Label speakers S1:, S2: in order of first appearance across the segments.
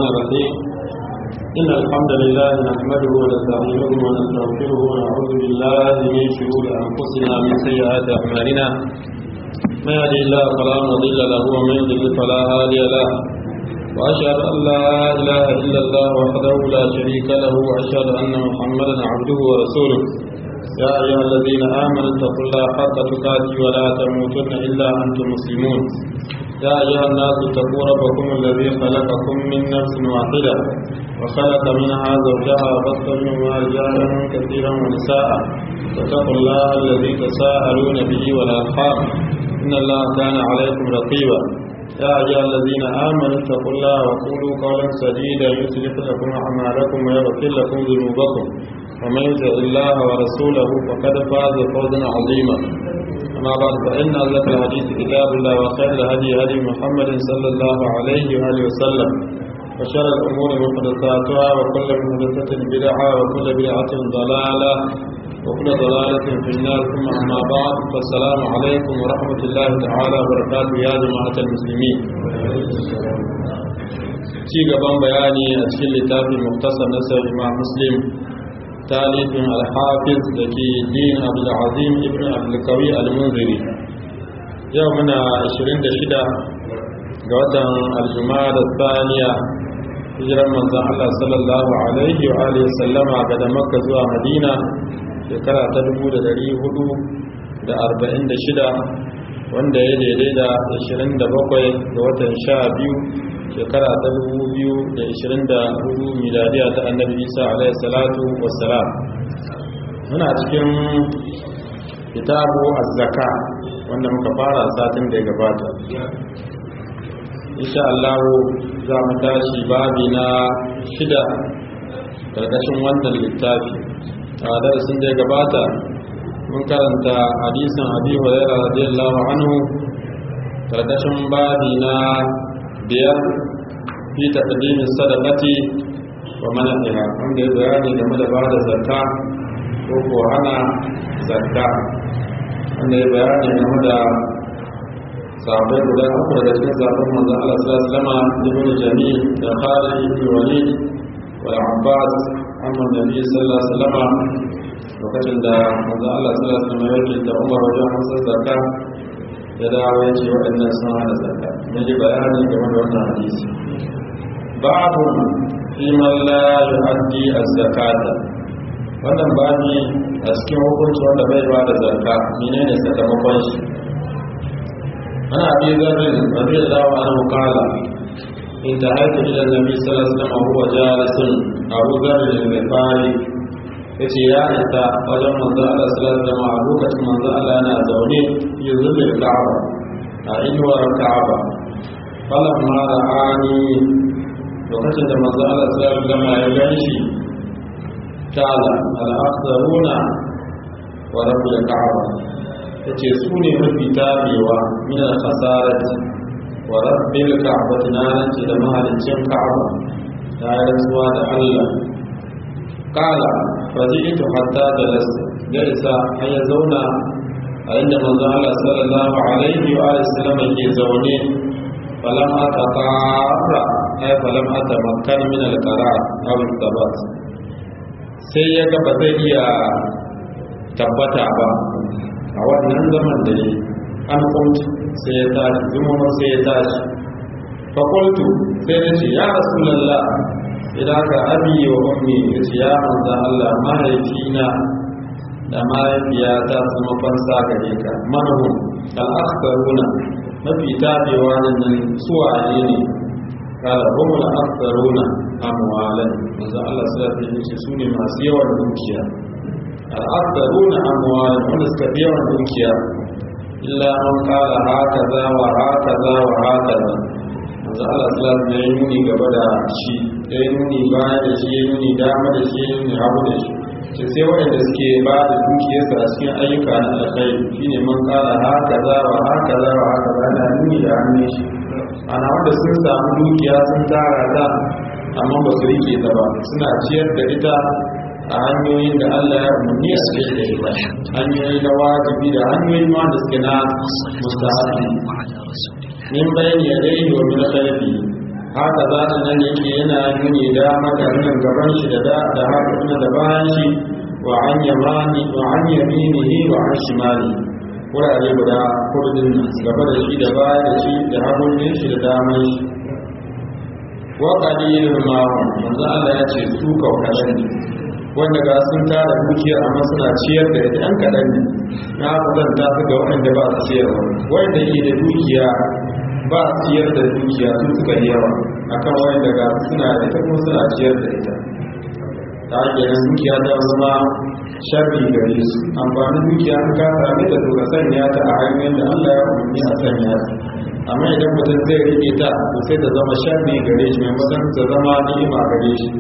S1: الرحيم إن الحمد لله نحمده ونستعينه ونستغفره ونعوذ بالله من شرور أنفسنا من سيئات أعمالنا من يهده الله فلا مضل له ومن يضلل فلا هادي له وأشهد أن لا إله إلا الله وحده لا شريك له وأشهد أن محمدا عبده ورسوله يا أيها الذين آمنوا اتقوا الله حق تقاته ولا تموتن إلا أنتم مسلمون يا أيها الناس اتقوا ربكم الذي خلقكم من نفس واحدة وخلق منها زوجها وبث منهما رجالا كثيرا ونساء واتقوا الله الذي تساءلون به والأرحام إن الله كان عليكم رقيبا يا أيها الذين آمنوا اتقوا الله وقولوا قولا سديدا يصلح لكم أعمالكم ويغفر لكم ذنوبكم ومن يطع الله ورسوله فقد فاز فوزا عظيما أما بعد فإن أصدق الحديث كتاب الله وخير الهدي هدي محمد صلى الله عليه وآله وسلم وشر الأمور محدثاتها وكل محدثة بدعة وكل بدعة ضلالة وكل ضلالة في النار ثم أما بعد فالسلام عليكم ورحمة الله تعالى وبركاته يا جماعة المسلمين ci gaban bayani a cikin littafin muktasar nasar imam muslim talifin alhafiz da ke din abdulazim ibn abdulkawi al-munziri yau muna 26 ga watan aljumada da saniya hijiran manzan Allah sallallahu alaihi wa alihi sallama ga da makka zuwa madina shekara ta 446 wanda ya daidai da 27 ga watan 12 shekara ta 2024 miladiya ta annabi isa alaihi salatu wassalam muna cikin kitabu az-zaka wanda muka fara satin da ya gabata insha Allah za mu tashi babi na shida karkashin wannan littafi a darasin da ya gabata mun karanta hadisin abi hurairah radiyallahu anhu karkashin babi na biyar fi taqdimi sadaqati wa mana'iha wanda ya bayani game da ba da zakka ko ko hana zakka wanda ya bayani game da sahabbai guda uku daga cikin sahabban manzon Allah sallallahu alaihi wasallam ibn Jamil da Khalid ibn Walid wa Abbas amma Nabi sallallahu alaihi wasallam lokacin da manzon Allah sallallahu alaihi wasallam yake da Umar wajen hansar zakka ya dawo ya ce waɗannan sun hana zakka mun ji bayani game da wannan hadisi babu fi man la yu'addi az-zakata wannan babi a cikin hukunci wanda bai ba da zakka menene sakamakon shi ana abi zarrin radiyallahu anhu qala انتهيت الى النبي صلى الله عليه وسلم وهو جالس ابو ذر الغفاري yace ya isa wajen manzo Allah sallallahu alaihi wasallam a lokacin manzo Allah yana zaune ya zube Ka'aba a inuwar Ka'aba falan ma ra'ani lokacin da manzo Allah sallallahu alaihi wasallam ya ganshi kala al-aktharuna wa rabbil Ka'aba yace su ne mafi tabewa min al-khasarati wa rabbil Ka'bati na ce da mahaliccin Ka'aba ta rantsuwa da Allah kala faji'tu hatta jalas jalisa har ya zauna a inda manzo Allah sallallahu alaihi wa sallam yake zaune falam ataqara ay falam atamakkan min al-qarar aw al-thabat sai ya ga ba zai iya tabbata ba a wannan zaman da yi an kunci sai ya tashi zumuma sai ya tashi fa qultu sai ya ce ya rasulullah idan ka abi wa ummi ya ce ya manzo Allah mahaifina da mahaifiyata su mafansa gare ka manhum al-aktharuna mafi tabewa nan suwaye ne kala hum al-aktharuna amwalan manzo Allah sallallahu alaihi wasallam su ne masu yawan dukiya al-aktharuna amwalan wanda suka fi yawan dukiya illa man qala hakaza wa hakaza wa hakaza manzo Allah sallallahu alaihi wasallam ya yi nuni gaba da shi ya yi nuni baya da shi ya yi nuni dama da shi ya yi nuni hagu da shi ce sai waɗanda suke ba da dukiyarsa a cikin ayyuka na alkhairi shine man kala haka za wa haka za wa haka za na nuni da hannun shi ana wanda sun samu dukiya sun tara ta amma ba su rike ta ba suna ciyar da ita a hanyoyin da Allah ya umarni a cikin da ita hanyoyi na wajibi da hanyoyi ma da suke na mustahabi min bayani ya dai wa min khalfi haka za ta nan yake yana nuni dama da nan gaban shi da da haka kuma da bayan shi wa an yamani wa an yaminihi wa an shimali wurare guda kurdin gaba da shi da baya da shi da hagun shi da daman shi wa qalilun ma manzo Allah ya ce su kaukalan ne wanda ga sun tara dukiya amma suna ciyar da ita an kadan ne na kwatanta su ga wanda ba su ciyarwa wanda ke da dukiya ba a ciyar da dukiya sun suka yi yawa akan wanda ga suna da ita kuma suna ciyar da ita ta ake nan dukiya ta zama sharri gare su amfanin dukiya an ka same ta to ka sanya ta a hanyoyin da Allah ya umarni a sanya ta amma idan mutum zai rike ta to sai ta zama sharri gare shi maimakon ta zama ni'ima gare shi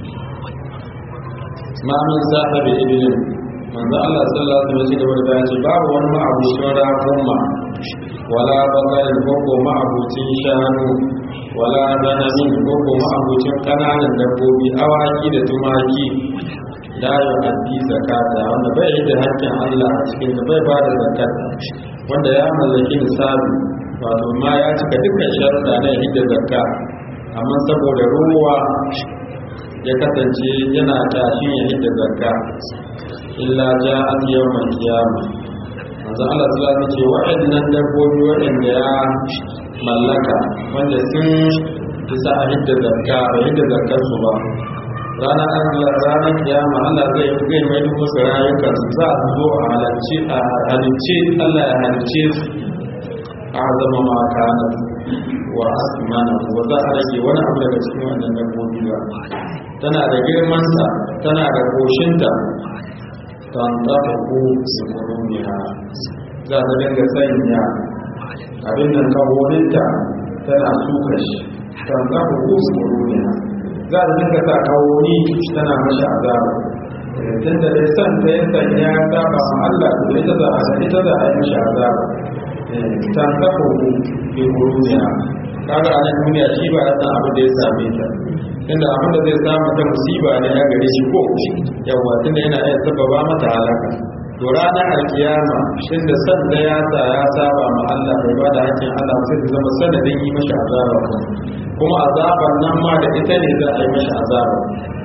S1: ma min sahibi ibn manzo Allah sallallahu alaihi wasallam ya ce babu wani ma'abucin raƙuma wala bakarin koko ma'abucin shanu wala zanamin koko ma'abucin kananan dabbobi awaki da tumaki la yu'addi zakata wanda bai yi da hakkin Allah a cikin da bai bada zakat wanda ya mallaki nisabi wato ma ya cika dukkan sharuɗa na hidda zakka amma saboda ruwa ya kasance yana tashin ya hidda zakka illa ja'at yawmal qiyamah manzo Allah su zafi ce waɗannan dabbobi waɗanda ya mallaka wanda sun isa a hidda zarka ba hidda zarkar su ba ranar Allah ranar kiyama Allah zai zai mai duk musu rayukan su za su zo a halarci a halicce Allah ya halicce su a zama ma kana wa asmana wa za a rage wani abu daga cikin wannan dabbobi ba tana da girmansa tana da koshinta tantafaku sukurumiya za ta dinga sanya abin nan kawoninta tana suka shi tantafaku sukurumiya za ta dinga sa kawoni tana mashi azaba tun da dai san ta yin sanya ta ba ma Allah to ita za a ita za a yi mashi azaba tantafaku sukurumiya kaga a nan duniya shi ba ya san abin da ya same ta inda abin da zai samu ta musiba ne ya gare shi ko yawa tunda yana iya sababa mata halaka to ranar alkiyama shin da san da ya sa ya saba ma Allah bai ba da hakkin Allah sai ta zama sanadin yi mashi azaba kuma azabar nan ma da ita ne za a yi mashi azaba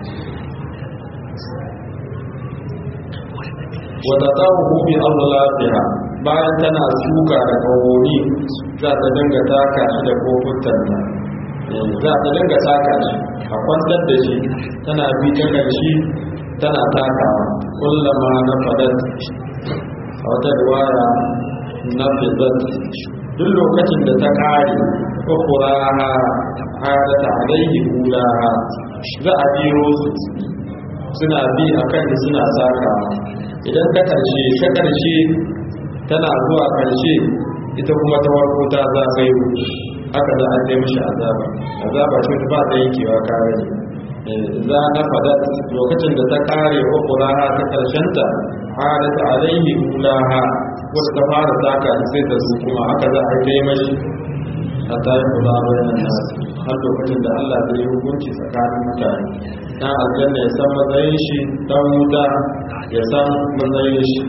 S1: wata tsawo bi Allah lafiya bayan tana shuka da kawoni za ta dinga taka shi da kofutan za ta dinga taka shi a kwantar da shi tana bi ta ƙarshe tana takawa kullama na fadat a wata riwaya na fizat duk lokacin da ta ƙare ukuraha hadata alaihi kulaha za a biro su suna bi a kan suna sakawa idan ta ƙarshe ta ƙarshe tana zuwa ƙarshe ita kuma ta warko ta zagayo haka za a kai mashi azaba azaba ce ba ta yankewa kare za na fada lokacin da ta kare wa kulaha ta karshenta hadat alaihi kulaha wata ta fara saka sai ta su kuma haka za a kai mashi a tayi kula bayan nasu har lokacin da Allah zai yi hukunci tsakanin mutane dan aljanna ya san matsayin shi dan wuta ya san matsayin shi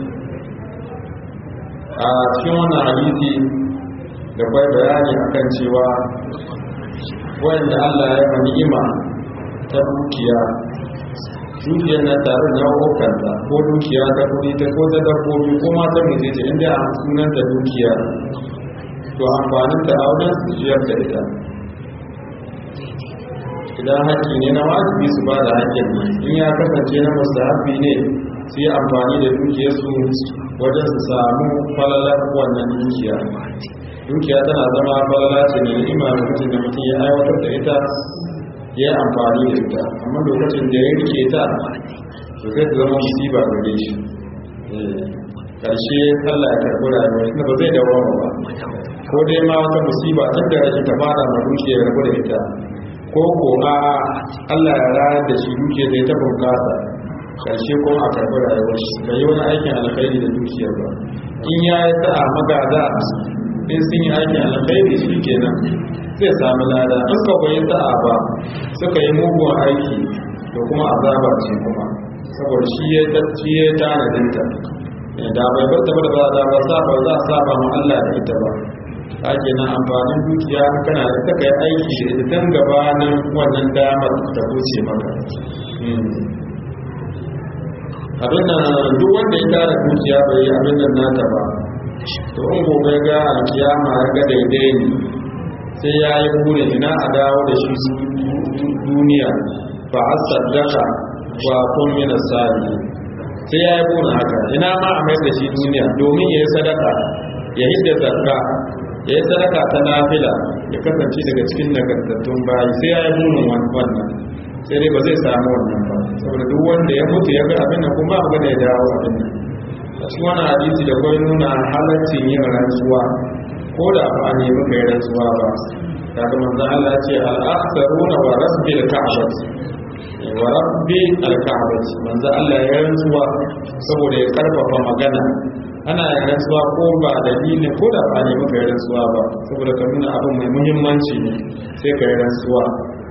S1: a cikin wannan hadisi da kwai bayani akan cewa wanda Allah ya fa ni'ima ta dukiya dukiyar na tare da hukanta ko dukiya ta kudi ta ko ta dabbobi ko ma ta mai ce inda a sunan da dukiya to amfanin ta a wajen su ciyar da ita idan haƙƙi ne na wajibi su ba da haƙƙin in ya kasance na mustahabi ne su yi amfani da dukiyarsu wajen su samu falalar wannan dukiya dukiya tana zama falala ce ne ni'ima lokacin da mutum ya aiwatar da ita ya yi amfani da ita amma lokacin da ya rike ta to zai ta zama musiba gare shi karshe Allah ya karɓi rayuwa inda ba zai dawo ba ko dai ma wata musiba tun da rashin ta fara ma dukiya ya rabu da ita ko ko a Allah ya rayar da shi dukiya zai ta bunkasa karshe kuma a karɓi rayuwar shi bai yi wani aikin alkhairi da dukiyar ba in ya yi sa'a magada in sun yi aikin alkhairi shi kenan zai sami lada in ka bai sa'a ba suka yi mugun aiki da kuma azaba ce kuma saboda shi ya tacci ya tanadin ta da bai bar ta ba da ba za ba saba za a saba ma Allah da ita ba ake nan amfanin dukiya kana da ta kai aiki da ita tun gabanin wannan damar ta wuce maka abin nan duk wanda ya tara dukiya bai yi abin nan nata ba to in gobe ga alkiyama ya ga daidai ne sai ya yi burin ina a dawo da shi duniya ba a saddaka wa kun mina sari sai ya yi burin haka ina ma a mai da shi duniya domin ya yi sadaka ya hidda zakka ya yi sadaka ta nafila ya kasance daga cikin nagartattun bayi sai ya yi burin wannan sai dai ba zai samu wannan ba saboda duk wanda ya mutu ya ga abin da kuma abu da ya dawo abin nan a cikin wani hadisi da kwai nuna halaccin yin rantsuwa ko da ba a nemi kai rantsuwa ba daga manzan Allah ce al'aksaruna wa rabbil ka'bat wa rabbi al-ka'bat manzan Allah ya rantsuwa saboda ya karfafa magana ana yin rantsuwa ko ba dalilin ko da ba a nemi kai rantsuwa ba saboda ka nuna abin mai muhimmanci ne sai ka yi rantsuwa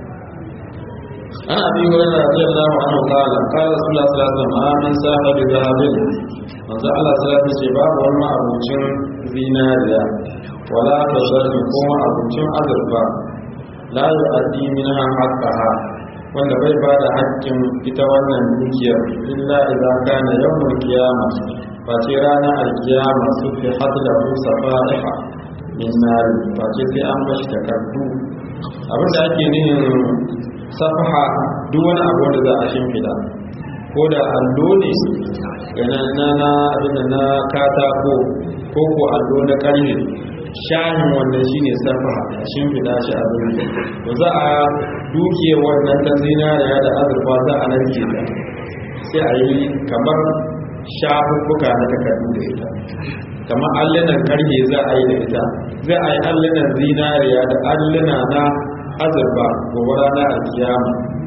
S1: عن ابي هريره رضي الله عنه قال قال رسول الله صلى الله عليه وسلم امن صاحب ذهب manzo Allah sallallahu alaihi wasallam babu wani abincin zinariya wala tazarri kuma abincin azurfa la yu'addi minha haqqaha wanda bai ba da haƙƙin ita wannan dukiyar illa idza kana yawmul qiyamah fa ce ranar alkiyama su fi hadlahu safaiha min nar fa ce sai an bashi takardu abinda ake nihin safaha duk wani abu wanda za a shimfida ko da allo ne na na abin na katako ko ko allo na karni shahin wannan shine safaha a shimfida shi a zuwa to za a duke wannan ta zinariya da azurfa za a narke ta sai a yi kamar shafuffuka na takardu da ita kamar allunan karhe za a yi da ita za a yi allunan zinariya da alluna na azurba gobe ranar alkiyama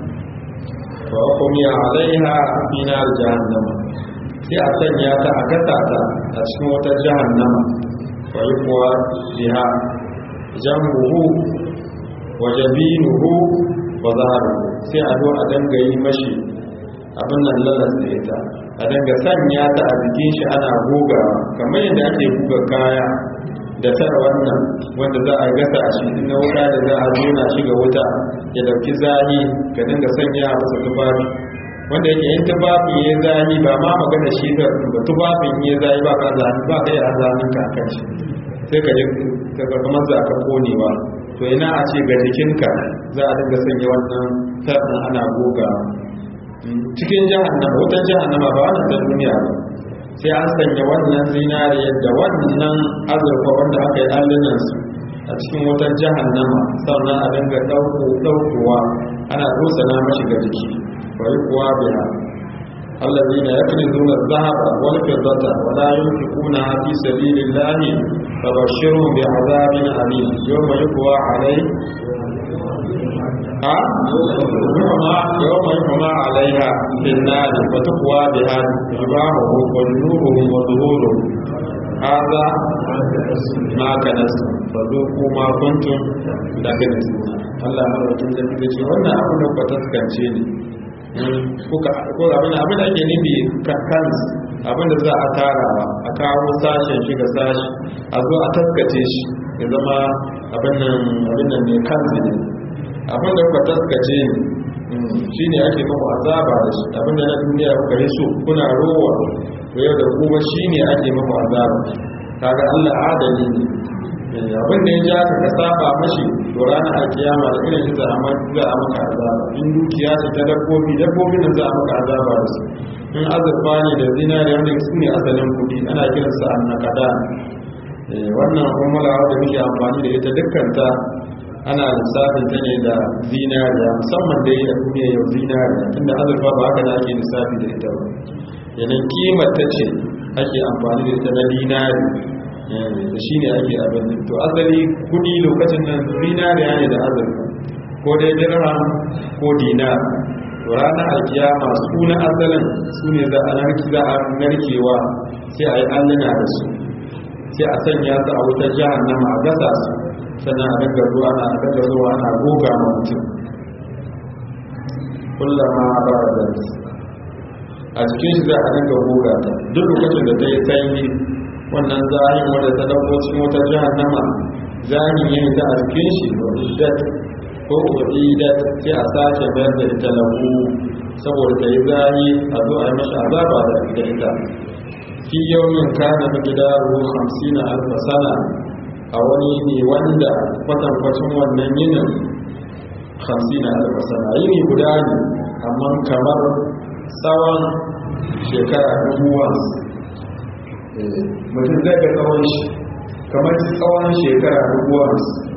S1: wa hukumiya alaiha fi nar jahannama sai a sanya ta a gasa ta a cikin wata jahannama wa yi kuwa biha jambuhu wa jabinuhu wa zaharuhu sai a zo a danga yi mashi abin nan lalas da ita a danga sanya ta a jikin shi ana gogawa kamar yadda ake buga kaya da tara wannan wanda za a gasa a shi na wuta da za a zona shi ga wuta ya dauki zahi ka dinga sanya a masa tufafi wanda yake yin tufafin ya zahi ba ma magana shi ga ba tufafin ya zahi ba ka zahi ba ka yi a zahin ka kan shi sai ka ji ka kamar za ka konewa to ina a ce ga jikinka za a dinga sanya wannan tarin ana gogawa cikin jahannama wutar jahannama ba wannan ta duniya ba sai an sanya wannan zinariyar da wannan azurfa wanda aka yi allunansu a cikin wutar jahannama sannan a dinga ɗaukowa ana na mashi ga jiki bari kuwa biya الذين يكنزون الذهب والفضة ولا ينفقونها في سبيل الله فبشرهم بعذاب أليم يوم يقوى عليه ها يوم يحمى عليها في النار فتقوى بها جباههم وجنوبهم وظهورهم هذا ما كنتم فذوقوا ما كنتم لكنتم Allah madaukakin sarki da ce wannan abin da ku taskance ne ko abin abin da ake nufi kan abin da za a tarawa a kawo sashen shi ga sashi a zo a taskace shi ya zama abin nan ne kansu ne abin da kuka taskace ne shi ne ake muku azaba da shi abin da na duniya kuka yi so kuna rowa to yau da kuma shi ne ake muku azaba kaga Allah adali ne abin da ya ja ka ka saba mashi to ranar alkiyama da irin shi za a maka azaba in dukiya ce ta dabbobi dabbobin da za a maka azaba da su in azurfa ne da zinari wanda su ne asalin kudi ana kiransa annakada wannan umulawa da muke amfani da ita dukkanta ana lissafin ta ne da zinariya musamman da ya duniya yau zinariya tunda azurfa ba haka da ake lissafi da ita ba yanan kimar ta ce ake amfani da ita na dinari da shi ne ake abin to asali kudi lokacin nan zinariya ne da azurfa ko dai dirham ko dinar to ranar alkiyama su na asalin su ne za a narkewa sai a yi alluna da su sai a sanya su a wutar jahannama a gasa su sannan a daga ruwa na a daga ruwa ana goga ma mutum kullama ba da a cikin shi za a daga goga ta duk lokacin da ta yi sanyi wannan zahin wadda ta dauko cikin wata jahannama zahin yin ta a cikin shi wa iddat ko wa iddat sai a sace bayar da ita lahu saboda ta yi zahi a zo a yi mashi azaba da ita fi yawmin kana miqdaru 50 alf sana a wani ne wanda kwatankwacin wannan yinin 50 alf sana yini guda ne amma kamar tsawon shekara dubuwa mutum zai ga tsawon shi kamar tsawon shekara dubuwa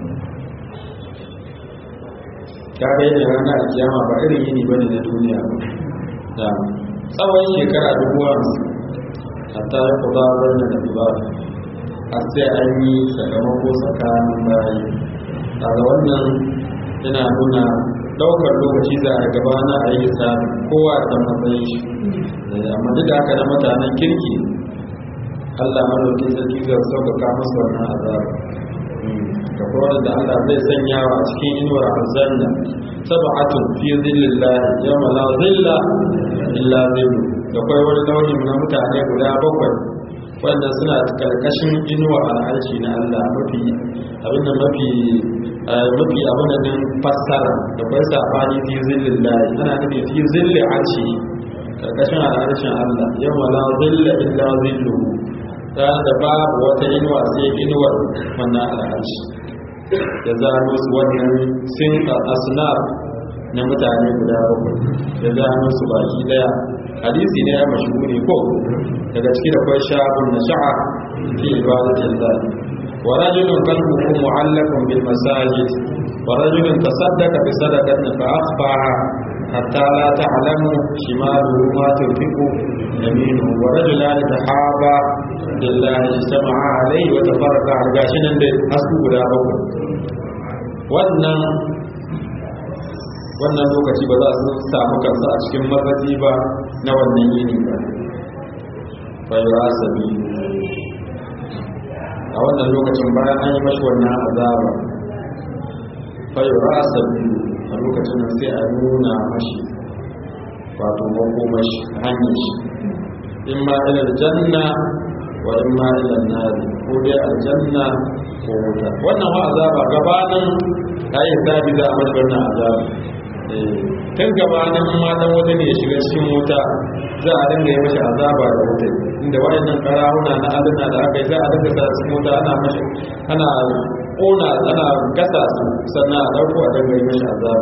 S1: ta ga yin rana a kiyama ba irin yini bane na duniya da tsawon shekara dubuwa hatta ya kuda wani da ba a sai an yi sakamako tsakanin bayi daga wannan yana nuna daukar lokaci za a gabana a yi sami kowa da matsayin shi amma duk da haka na mutanen kirki allah malaukin sarki zai sauƙaƙa musu wannan azaba da kuma da allah zai sanya wa cikin inuwar aljanna sab'atun fi zillillah yawma la zilla illa zillu da kai wani nau'i na mutane guda bakwai wanda suna karkashin inuwa al'arshi na Allah mafi abinda mafi mafi abin da fassara da kai sabani fi zillin lahi ana nufi fi zilli arshi karkashin al'arshin Allah yawma la zilla illa zilluhu da da babu wata inuwa sai inuwar wannan al'arshi da zano su wannan sin asnaf na mutane guda bakwai da zano su baki daya hadisi ne ya mashhuri ko daga ciki da kwai shabun na sha'a fi ibadatin Allah wa rajulun qalbuhu mu'allaqun bil masajid wa rajulun tasaddaqa bi sadaqatin fa akhfaha hatta la ta'lamu shimaluhu ma tunfiqu yaminuhu wa rajulan tahaba billahi istama'a alayhi wa tafarraqa gashin nan da asu guda bakwai wannan wannan lokaci ba za su samu kansu a cikin mazaji ba na wannan yini ba fayura sabi a wannan lokacin bayan an yi mashi wannan azaba fayura sabi a lokacin nan sai a nuna mashi wato makomashi hanyar shi in ma ilar janna wa in ma ilar nari ko dai aljanna ko wuta wannan wa azaba gabanin ayi sabi za a mashi wannan azaba tun gabanin ma dan wuta ne ya shiga cikin wuta za a dinga yi mashi azaba da wuta inda wayannan karahuna na adana da aka yi za a dinga sa cikin wuta ana mashi ana kona ana gasa su sannan a dauko a dinga yi mashi azaba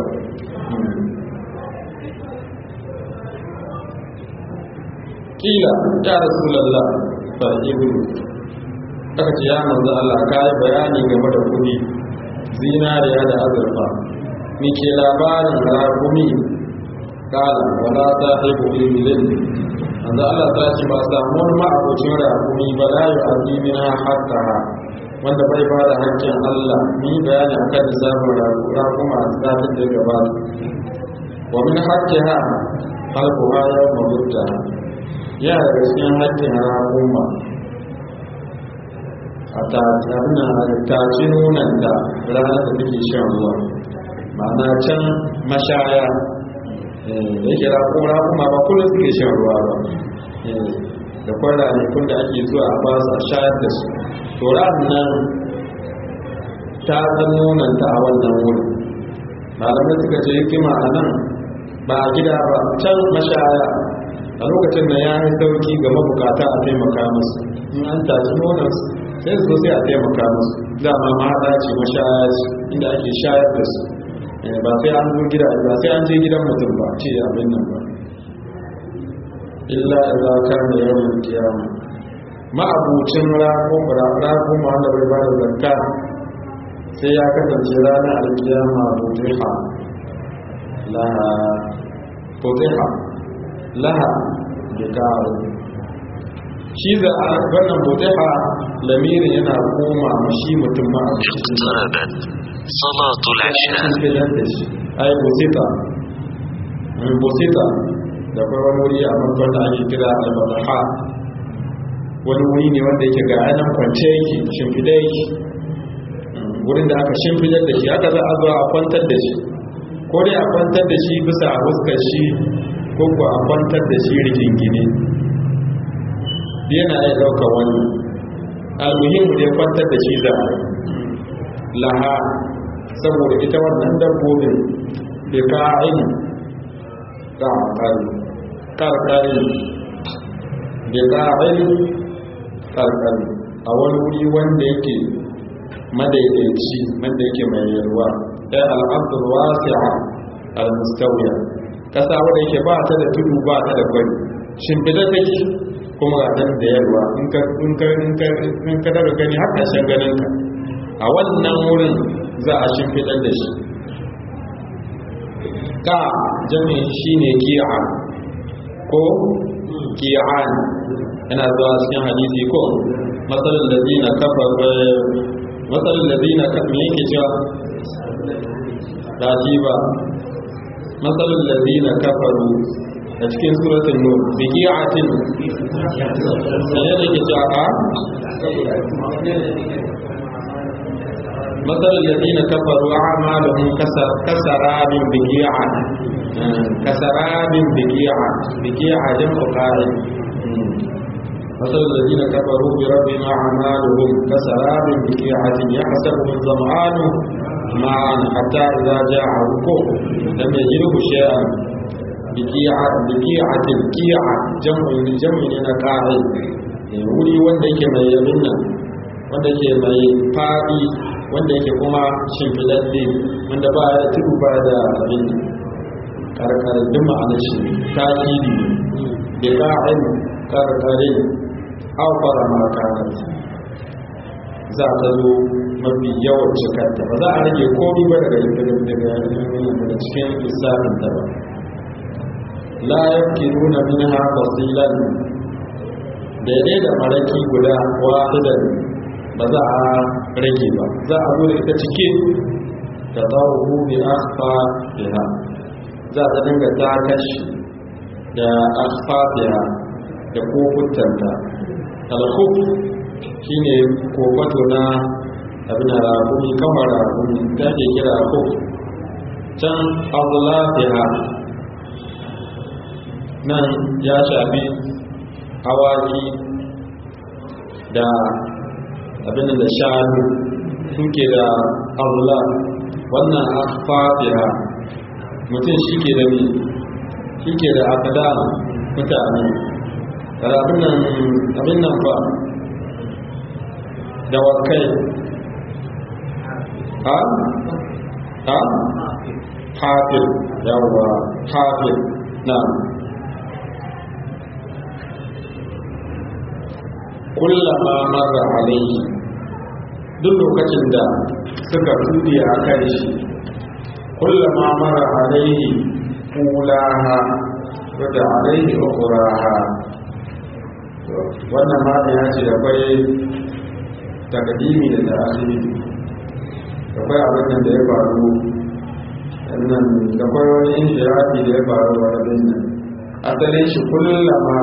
S1: kila ya rasulullah fa ibnu aka ce ya manzo Allah kai bayani game da kudi zinariya da azurfa ni ke labarin rakumi kala wala ta haibu ilmilin anzu Allah ta ce ba samu wani ma'abocin rakumi ba la yi azimi na haƙƙa wanda bai ba da haƙƙin Allah ni bayani a kan lissafin rakuma a tsafin da gabata wa min haƙƙi ha halku ha yau mabutta ya daga cikin haƙƙin rakuma a taci nunan da ranar da take shan ruwa ma'ana can mashaya da yake rakura kuma ba kullum suke shan ruwa ba da kwan ranakun da ake zuwa a ba su a shayar da su to nan ta zan nonanta a wannan wurin malamai suka ce hikima a nan ba a gida ba can mashaya a lokacin da ya yi sauki ga mabukata a taimaka musu in an tashi nonansu sai su sai a taimaka musu dama ma haɗa ce mashaya ce inda ake shayar da su ba sai an zo gida ba sai an je gidan mutum ba ce abin nan ba illa idza kana yawmul qiyama ma'abucin rakun rakun ma wanda bai ba da zakka sai ya kasance ranar alkiyama butiha laha butiha laha bikaru shi za a wannan butiha lamirin yana koma shi mutum ma'abucin
S2: صلاة العشاء
S1: ai busita busita da kuma wani wuri a makon da ake kira al-madaha wani wuri ne wanda yake ga ainihin kwance yake shimfida yake wurin da aka shimfidar da shi aka za a zo a kwantar da shi ko dai a kwantar da shi bisa a fuskar shi ko ko a kwantar da shi rigingine yana iya ɗaukar wani almuhimmu da ya kwantar da shi za a laha saboda ita wannan dabbobin da ka'in ƙarƙari ƙarƙari da ka'in ƙarƙari a wani wuri wanda yake madaidaici wanda yake mai yalwa ɗaya al'abdul wasi'a al-mustawiya kasa wadda yake ba ta da tudu ba ta da kwari shimfida take kuma ga dan da yalwa in ka in ka in ka in ka daga gani har ƙarshen ganin ka a wannan wurin za a shimfidar da shi ka jami'in shine ki'a ko ki'an yana zuwa cikin hadisi ko matsalin ladina kafar matsalin ladina kafar yake cewa rajiba matsalin ladina kafaru a cikin suratun nur bigi'atin da yadda ke cewa a matsalin ladina kafaru a amalin kasarabin bigi'a kasarabin bigi'a bigi'a jan ƙoƙarin مثل الذين كفروا بربنا أعمالهم كسراب بقيعة يحسبه الظمآن معا حتى إذا جاءه لم يجده شيئا بقيعة بقيعة القيعة جمع جمع نقاعد wuri wanda yake mai yabinna wanda yake mai faɗi wanda yake kuma shimfiɗaɗɗe wanda ba da tudu ba da abin karkar duk ma'anar shi takidi da ka'in karkarin aufara makarar za ta zo mafi yawan cikarta ba za a rage komi ba daga daga cikin lissafin ta ba la yake nuna min ha fasilan daidai da maraki guda wahidan ba za a rage ba za a zo da ita cike da zawo bi asfa biha za ta dinga takashi da asfa biha da kokutanta alkhuf shine kofato na abin ragumi kamar ragumi ta ke kira khuf can azlafiha nan ya shafi awaki da abin da shanu suke da azla wannan afafiha mutum shi ke da ne shi ke da akada mutane abin nan ba da wakai ha? ha? hafir yawwa hafir na kullama mara alaihi duk lokacin da suka tuɗe a kan shi kullama mara alaihi kulaha wadda alaihi ukuraha wannan mata ya ce akwai takadimi da ta'adimi akwai abin da ya faru nan da akwai wani inshirafi da ya faru a rabin nan asalin shi kullama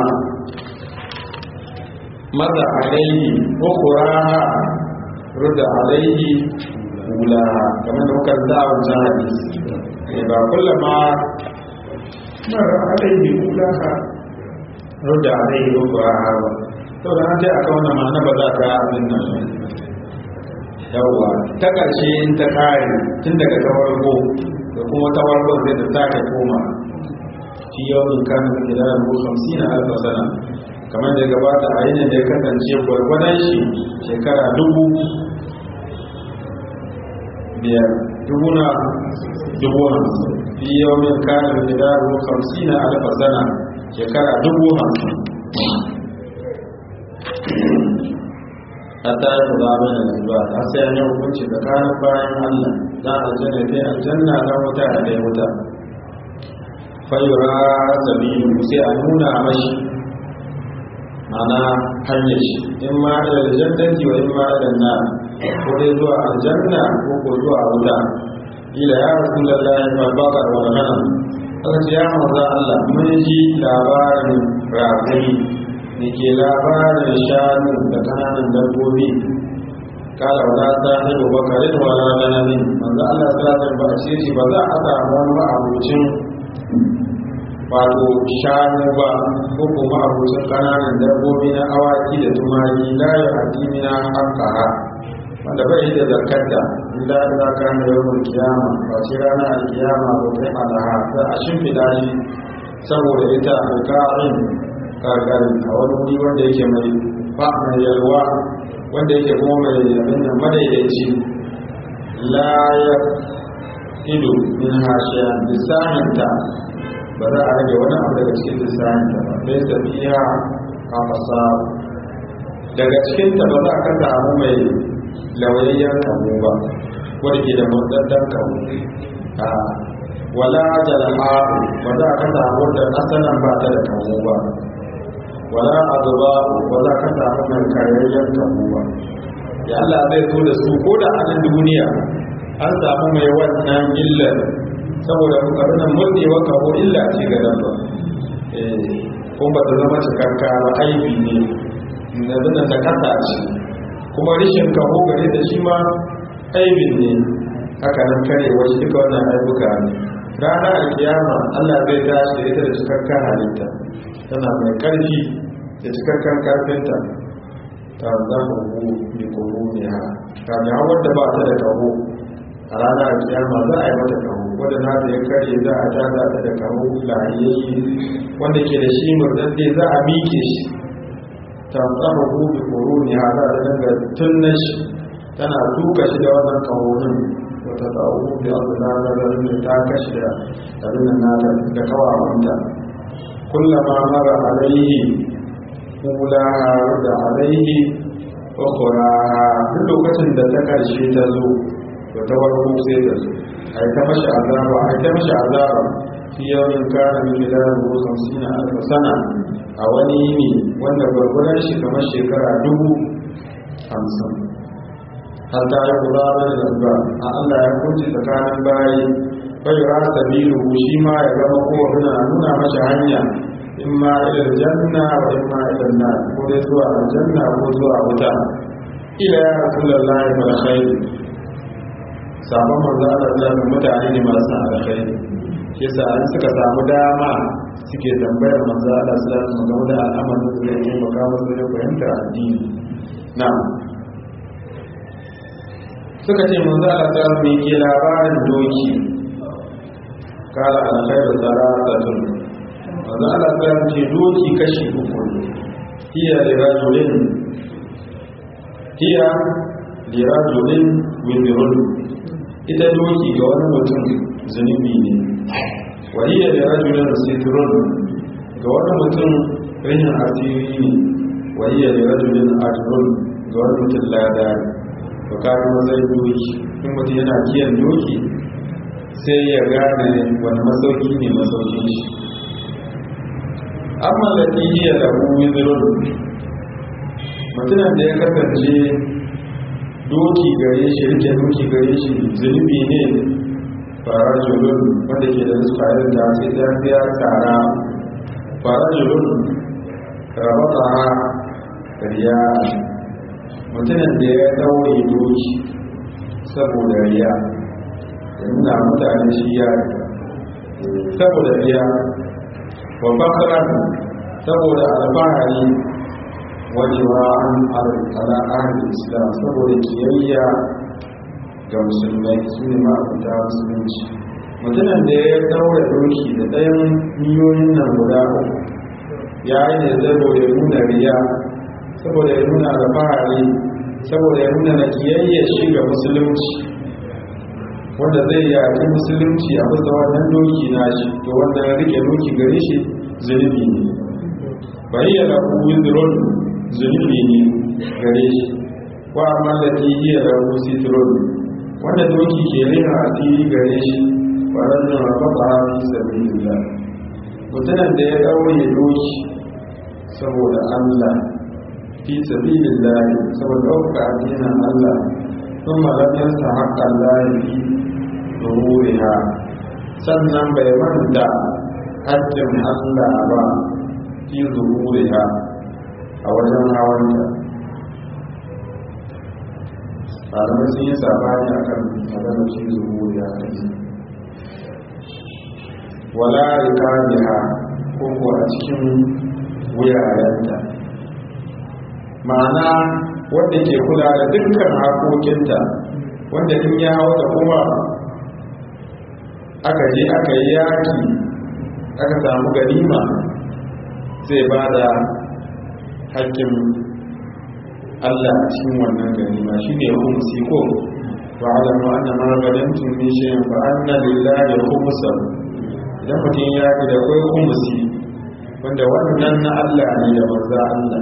S1: maza alaihi ukuraha rudda alaihi kulaha kamar da muka da wancan hadisi ba kullama mara alaihi kulaha rudda alaihi ukuraha ba to da an ce aka wannan ma'ana ba za ka abin nan yawwa ta ƙarshe in ta ƙare tun daga ta farko da kuma ta farko zai ta sake koma fi yawon kan gida da ruhu hamsin a alfa sana kamar da ya gabata a yanayin da ya kasance gwargwadon shi shekara dubu biyar dubu na dubu hamsin fi yawon kan gida da ruhu hamsin a alfa sana shekara dubu hamsin hatta ya za mai da zuwa ta sai an yi hukunci tsakanin bayan Allah na aljanna dai aljanna na wuta a dai wuta fayura sabilu sai a nuna mashi mana hanyar shi in ma da aljannati wa in ma da na ko dai zuwa aljanna ko ko zuwa wuta ila ya rasulullahi fa baka wa ghanam aka ce ya manzo Allah mun ji labarin rafai da ke labarin shanu da kananan dabbobi kala wala ta haibu bakarin wala ganamin manzo Allah ta ta ba ce shi ba za a samu wani ma'abucin wato shanu ba ko kuma abucin kananan dabbobi na awaki da tumaki la ya hadimina haqqaha wanda bai da zakarta illa da ka ne yawan kiyama ba ce ranar alkiyama ba kai alaha za a shimfiɗa shi saboda ita alƙarin ƙarƙari a wani wuri wanda yake mai ba mai yalwa wanda yake kuma mai abin da madaidaici la ya ido min hashiya lissaninta ba za a rage wani abu daga cikin lissaninta ba bai tafiya a fasa daga cikinta ba za ka samu mai lauyayyen kamu ba wadda ke da murɗaɗɗen kamu a wala jalha ba za ka samu wadda asalin ba ta da kamu ba wala azuba ba za ka samu mai karyayyen kamu ba ya Allah zai zo da su ko da anan duniya an samu mai wannan illar saboda ƙarfinan murɗewa kawo illa ce ga dabba kuma ba ta zama cikakka ba aibi ne na zana da kasa ce kuma rishin kaho gare da shi ma aibin ne haka nan kare wasu duka wannan aibuka ne rana a kiyama allah zai tashi da ita da cikakken halitta tana mai karfi da cikakken karfinta ta zama hu bi koro ne ha ta ne wadda ba ta da kaho a rana a kiyama za a yi mata kaho wadda na da ya kare za a tada ta da kaho lahiyayye wanda ke da shi murdadde za a miƙe shi tantsamahu bi quruni hada da daga tunnan shi tana duka shi da wannan kawonin wata tsawo bi Allah da da ta kashi da abin nan da kawawanta kullama mara alaihi kula da alaihi ukhra duk lokacin da ta karshe ta zo to ta farko sai ta zo ai ta mashi azaba ai ta mashi azaba fi yawmin kana min miladan wa khamsina alf sana a wani yini wanda gwargwadon shi kamar shekara dubu hamsin har ta yi kula da zamba a Allah ya kunci tsakanin bayi bai rasa biyu shi ma ya gama kowa na nuna mashi hanya in ma ilal janna wa in ma ilal na ko dai zuwa aljanna ko zuwa wuta ila ya rasulullahi wal khair sabon manzo Allah da mutane ne masu alkhairi yasa an suka samu dama suke tambayar manzo Allah sallallahu alaihi wasallam da al'amarin da zai taimaka musu da fahimtar addini na suka ce manzo Allah sallallahu alaihi wasallam ke labarin doki kala alkhairu thalathatun manzo Allah sallallahu alaihi ce doki kashi uku hiya li rajulin hiya li rajulin wizrun ita doki ga wani mutum zunubi ne wahiyar da rajulun sitirun ga wani mutum rihin asiri ne wahiyar da rajulun ajirun ga wani mutum lada to kafin mazai doki in mutum yana kiyan doki sai ya gane wani masauki ne masaukin shi amma da iya da wizirun mutumin da ya kasance doki gare shi rike doki gare shi zunubi ne fara julun wanda ke da suka irin da sai ya biya tsara fara julun rabata riya mutumin da ya daure doki saboda riya da nuna mutane shi ya saboda riya wa fakaran saboda alfahari wajewa an al'adar islam saboda kiyayya ga musulmai su ne ma'abuta musulunci mutumin da ya daura doki da ɗayan miliyoyin nan guda uku ya yi ne saboda ya nuna riya saboda ya nuna alfahari saboda ya nuna na kiyayya shi ga musulunci wanda zai yaki musulunci a bisa wannan doki na shi to wannan rike doki gare shi zunubi ne bayyana ku wizron zunubi ne gare shi wa amma da tihiyar rabu sitron wanda doki ke rina asiri gare shi waɗannan rafafa fi sabilillah mutumin da ya ɗaure doki saboda Allah fi sabilillah saboda ɗauka addinin Allah sun malafiyarsa haƙƙan lafi da wuriha sannan bai manta haƙƙin Allah ba fi zuhuriha a wajen hawanta malamai sun yi sabani a kan maganar shi zuhuriya a yi wala rikaniha ko ko a cikin wuyayenta ma'ana wanda ke kula da dukkan hakokinta wanda in ya hau da kuma aka je aka yi yaki aka samu ganima zai ba da haƙƙin Allah a cikin wannan ganima shi ne humusi ko ba a zama an nama ganin min shayin ba an na lillahi humusa idan mutum ya fi da kwai humusi wanda wannan na Allah ne da banza Allah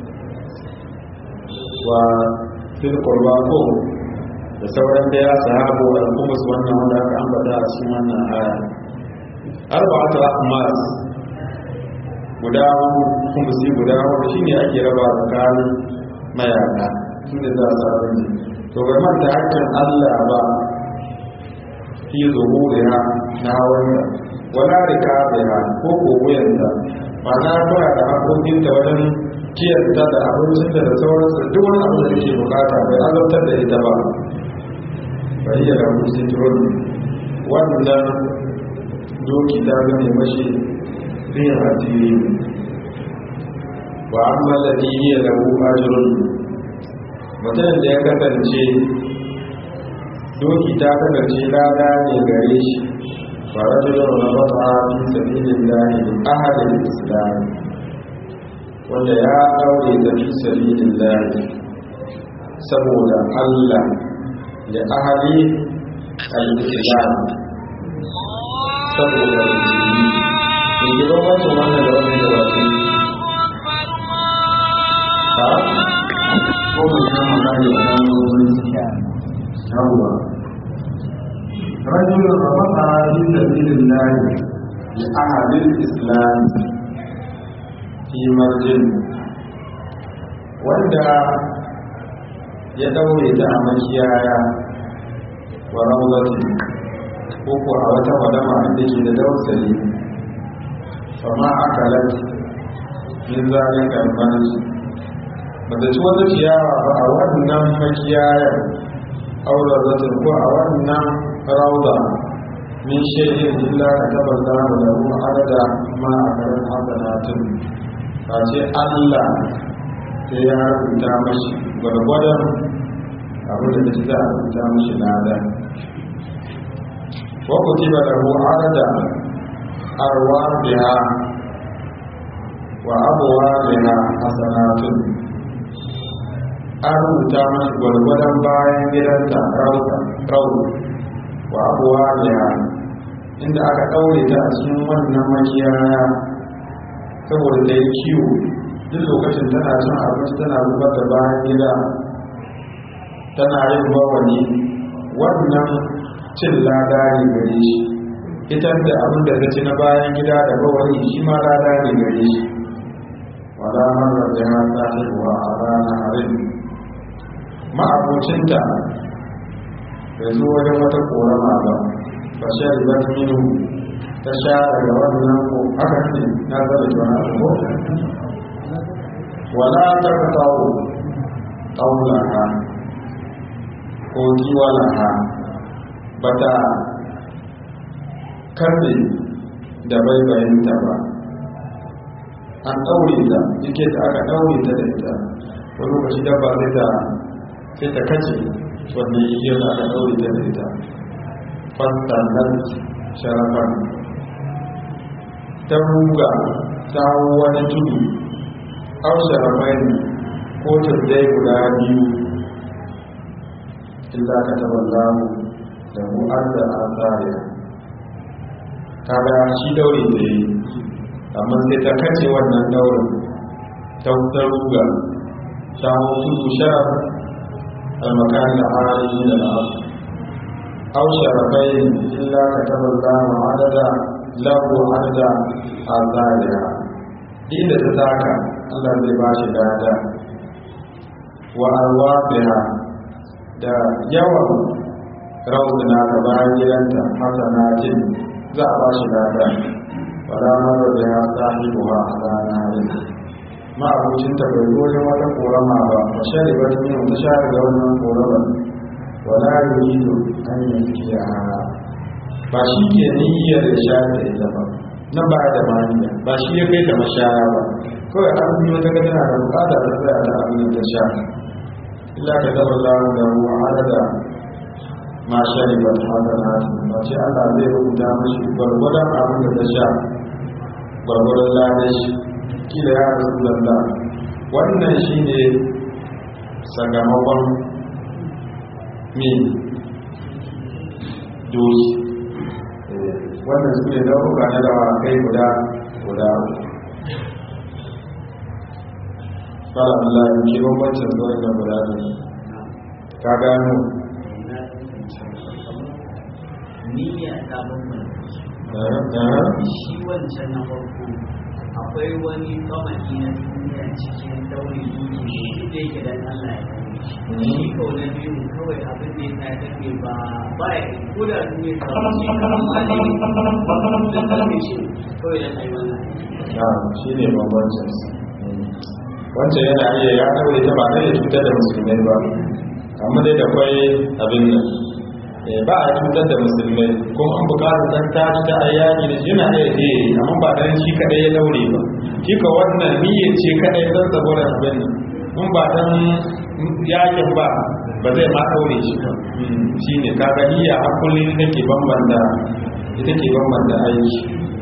S1: wa fil qurba ko da sauran da ya sahabu al-humus wannan wanda aka ambata a cikin wannan aya arba'atu ahmas guda humusi guda wanda shine ake raba tsakanin mayaka tunda za a samu ne to bai manta hakkin Allah ba fi zuhuriha na wanda wala rikabiha ko ko wuyanta ba na fara da hakokin ta wajen kiyarta da abincinta da sauransu duk wani abu da take bukata bai azabtar da ita ba bai yi da musulun wannan doki ta zane mashi zai hatiri wa amma da iya da ajirun mutum da ya kasance doki ta kasance lada ne gare shi farajulun rabata fi sabilin lahi ahadin islam wanda ya daure da fi sabilin lahi saboda allah da ahali al-islam saboda musulmi da ke bambancin wannan da wani da wasu ha ko mai san magana da wani wani yawwa رجل رفع في سبيل الله لأهل الإسلام في مرجل wanda ya daure ta a makiyaya wa rawzati ko ko a wata wadama inda ke da dausali fama akalat min zalika al-manj bata ci wata ciyawa ba a wannan makiyayar aure zatin ko a wannan rauda min shaidin illa ka tabbata da lahu adada ma a karin hasanatin ba ce allah sai ya rubuta mashi gwargwadon abin da ta rubuta mashi lada wa kutiba lahu adada arwa biha wa abuwa biha hasanatun an rubuta mashi gwargwadon bayan gidanta rauda wa abuwa biha inda aka ɗaure ta a cikin wannan makiyaya saboda da ya kiwo duk lokacin tana cin abinci tana zubar da bayan gida tana yin bawani wannan cin lada ne gare shi ita da abin da ta ci na bayan gida da bawani shi ma lada ne gare shi wala marar da ya tsahirwa a ranar harin ma'abocinta bai zo wajen wata korama ba ba sha riba minu ta sha daga wannan ko haka ne na zara da wani abu wala ta ka tawo taulaha ko kiwalaha ba ta karbe da baibayinta ba an ɗaure ta yake da aka ɗaure ta da ita wani lokaci dabba sai ta sai ta kace wannan igiyar da aka ɗaure ta da ita fastannan sharafan ta ruga ta wani tudu au sharafai ko tuddai guda biyu illa ka taɓa lamu da mu'adda a tsariya kaga shi daure da yi amma sai ta kace wannan daurin ta ruga ta tudu sharaf المكان العالي من الأرض أو شرفين إلا كتب الله عددا له عددا أعزائها إذا تتاكى الله zai ba shi dada wa arwafiha da yawan rauduna da bayan gidanta hasanatin za a ba shi dada wala mara da ya sahibuwa a ranar ma'abucinta bai goyon wata korama ba a shari ba ta ta shari da wannan korama wala yuridu an yanki a ba shi ke niyyar da shari da ita ba na ba da maniya ba shi ya kai ta mashaya ba kawai an yi wata ga tana da bukata ta tsaya da abin da sha illa ka zaba lamu da ruwa adada ma shari ba ta haka na ba ce Allah zai rubuta mashi gwargwadon abin da ta sha gwargwadon ladashi kila ya rasu lalla wannan shi ne sakamakon min doki wannan su ne dauka na dawa kai guda guda fara Allah ya ke bambancin zuwa na guda ne ka gano
S3: niyya ta bambanta
S1: eh
S3: shi wancan na farko akwai wani kamaki na duniya cikin daure duki ne duk da yake dan Allah ya daure shi shi kawai na biyu kawai abin da ya sa take ba ba ya ko da duniya ta wuce amma ne da kalme shi kawai dan ai wannan
S1: na shi ne bambancin wancan yana iya ya kawai ta ba zai cutar da musulmai ba amma dai da kwai abin nan Eh, ba a cutar da musulmai kuma an bukatar dan ta ci ta ayyaki da shi yana iya je amma ba dan shi kadai ya daure ba shi ka wannan niyya ce kadai dan saboda abin nan in ba dan yakin ba ba zai ma daure shi ba shi ne kaga niyya a kullum ita ke bambanta ita ke bambanta aiki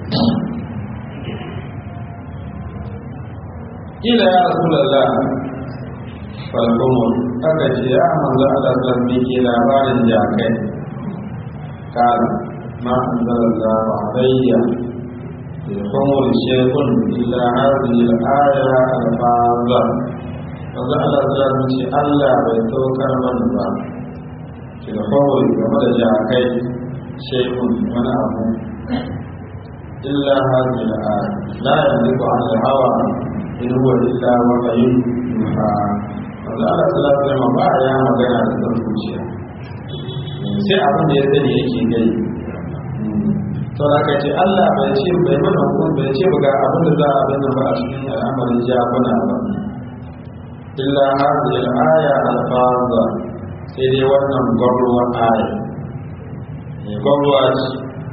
S1: ila ya rasulallah falkumur aka ce ya manzo Allah sallallahu alaihi labarin jakai قال ما أنزل الله علي في الخمر شيء إلا هذه الآية الفاظة wanda Allah ta ce Allah bai saukar mana ba ki da kawai game da jakai shekun wani abu illa hazi da a la yanzu an hawa in huwa illa wahayin yuha wanda Allah ta lafiya ma ba ya magana da san zuciya sai abin da ya sani yake gai to da ka ce Allah bai ce bai mana hukun bai ce ga abin da za a bin ba a cikin al'amarin jakuna ba illa hadhihi al-aya al-fadha sai dai wannan gwamruwa aya ne gwamruwa ce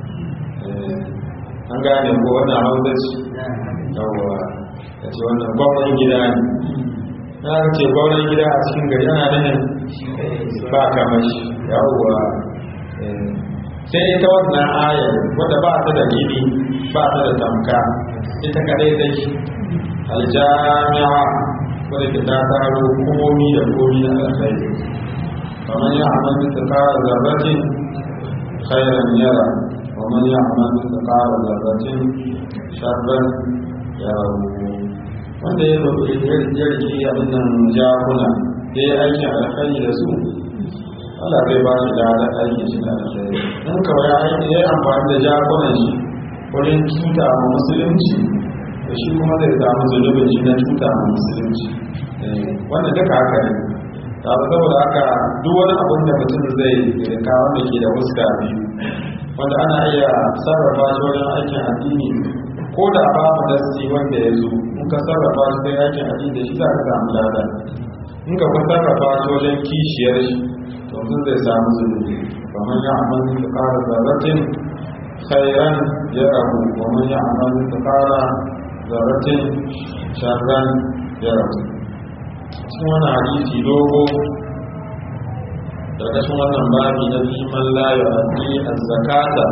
S1: an gane ko wannan hausa ce yawwa ya ce wannan gwamnan gida ne na ce gwamnan gida a cikin gari ana nufin ba kamar shi yawwa sai ita wannan ayar wadda ba ta da gini ba ta da tamka ita kadai dai aljami'a wadda ke ta taro komi da komi na alkhairi kamar ya amal bisa kara zarratin khairan yara kamar ya amal bisa kara zarratin sharran yara wanda ya roƙi yarki abin nan jakuna ya yi aikin alkhairi da su Allah zai ba shi da aiki shi da alkhairi in kawai aiki ya amfani da jakunan shi wurin cuta ma musulunci da shi kuma zai samu zunubin shi na cuta ma musulunci wannan duka haka ne ta saboda haka duk wani abin da mutum zai rika wanda ke da fuska biyu wanda ana iya sarrafa shi wajen aikin addini ko da babu nasi wanda ya zo in ka sarrafa shi sai aikin addini da shi za ka samu lada in ka sarrafa shi wajen kishiyar shi to mutum zai samu zunubi kamar ya amal su kara zarratin khairan ya rabu kamar ya amal su kara zarratin sharran ya rabu cikin wani hadisi dogo ƙarƙashin wannan babi na fiman layo a a zakata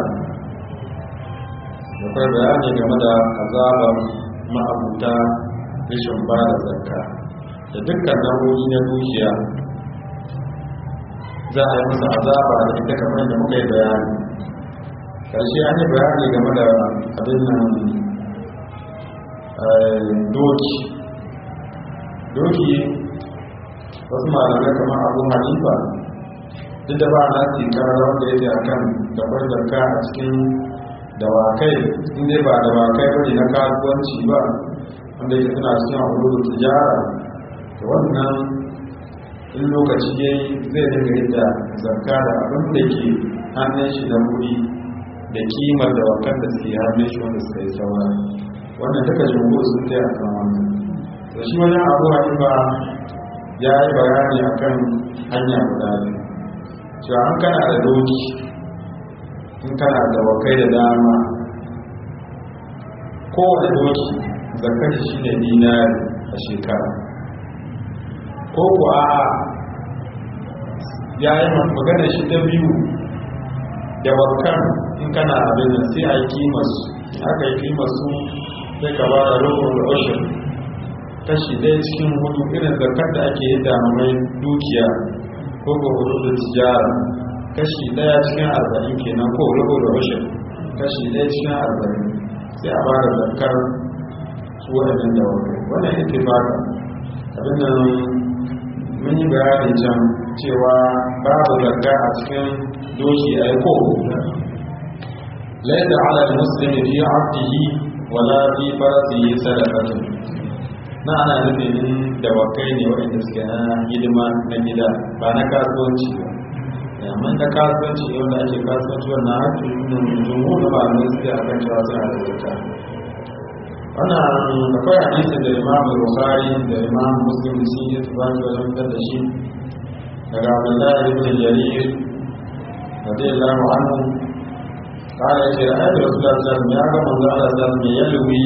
S1: da kwai bayani game da azabar ma'abuta rashin ba da zakka da dukkan nau'o'i na dukiya za a yi musu azaba da ita kamar da muka yi bayani ƙarshe an yi bayani game da abin nan doki doki wasu malamai kamar abu hanifa duk da ba na tikarar wanda ya ce a kan dabar zarka a cikin dawakai inda ba dawakai bane na kasuwanci ba wanda yake suna cikin abubuwan tijara da wannan in lokaci ya yi zai dinga yadda zarka da abin da ke hannun shi da wuri da kimar dawakan da suke hannun shi wanda suka yi saura wannan duka jumhur sun kai a kan wannan da shi wajen abu hanifa ya yi bayani a kan hanya guda biyu cewa an kana da doki in kana da wakai da dama kowane doki zakar shi ne dinari a shekara ko ku a ya yi magana shi ta biyu da wakan in kana abin nan sai a yi kimasu aka yi kimasu sai ka ba da rukun da ushin kashi ɗaya cikin hudu irin zakar da ake yi mai dukiya ko ko hudu da tijara kashi ɗaya cikin arba'in kenan ko rukun da ushin kashi ɗaya cikin arba'in sai a ba da zakar su waɗannan da wakai wannan ita ba abin nan mun yi bayani can cewa babu zakka a cikin doki a yi ko laisa ala muslimi fi abdihi wala fi farasihi sadaqatun na ana nufin da wakai ne waɗanda suke na hidima na gida ba na kasuwanci ba amma na kasuwanci yau da ake kasuwanci wannan haƙƙin jumhur da malamai suke akan cewa suna da zakka wannan akwai hadisin da imam bukhari da imam muslim da sun yi tubaki wajen fitar da shi daga abdullahi ibn jarir radiyallahu anhu قال يا رأيت رسول الله صلى الله عليه وسلم يا رب الله صلى الله عليه وسلم يلوي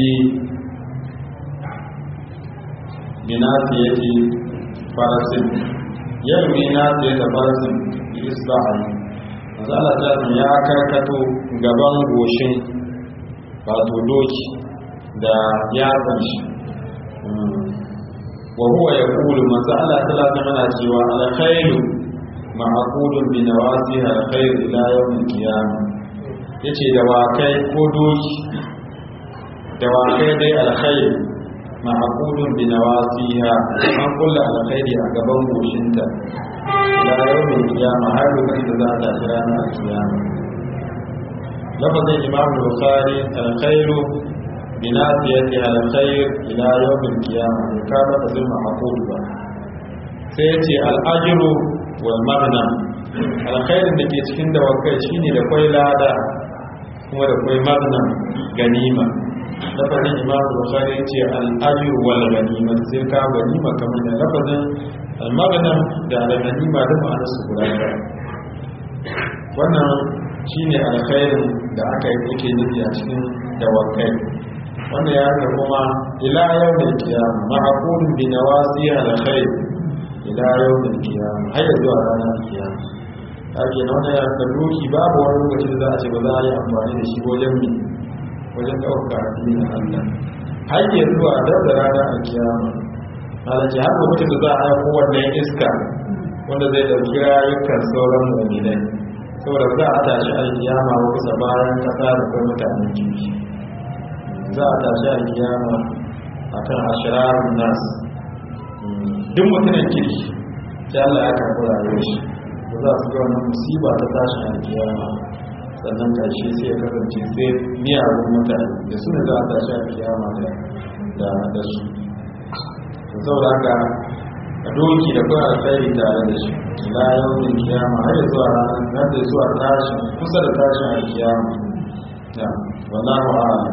S1: بناسية فرس يلوي ناسية فرس بإصبعه manzo Allah ta ya karkato gaban goshin wato doki da yatsan shi wa huwa yaqulu manzo Allah sallallahu alaihi wasallam cewa alkhairu ma'qudun bi nawasiha alkhair ila yawm al-qiyamah yace da wakai ko doki da wakai dai alkhair ma'qudun bi nawasiha an kullu alkhairi a gaban goshinta ila yawm al-qiyamah har lokacin da za ta kira na al-qiyamah lafazin imam bukhari alkhairu binasiyatiha alkhair ila yawm al-qiyamah ka ba ta zama aqul ba sai yace al-ajru wal maghnam alkhairin da ke cikin dawakai shine da kwai lada kuma da kwai maghnam ganima lafazin imam bukhari yace al-ajru wal ganima sai ka ganima kamar da lafazin al-maghnam da al-ganima da ma'anar su guda wannan shine alkhairin da aka yi yake nufi a cikin dawakai wanda ya ga kuma ila yau da kiyama ma'akulun bi nawasi alkhair ila yau da kiyama har ya zuwa ranar kiyama ake na wanda ya ga doki babu wani lokaci da za a ce ba za a yi amfani da shi wajen mi wajen ɗaukar addinin Allah har ya zuwa dar da ranar kiyama halarci har lokacin da za a haifo wannan iska wanda zai ɗauki rayukan sauran mu'minai saboda za a tashi alkiyama kusa bayan kasa da kuma mutanen kirki za a tashi alkiyama a kan ashirarun nas duk mutumin kirki sai Allah ya karɓi rayuwar shi da za su ga wannan musiba ta tashi alkiyama sannan ƙarshe sai ya kasance sai miyagun mutane da su ne za a tashi alkiyama da da su saboda haka a doki da kuma alkhairi tare da shi ila yawmin kiyama har zuwa ranar har da zuwa tashi kusa da tashin alkiyama ya wallahu a'lam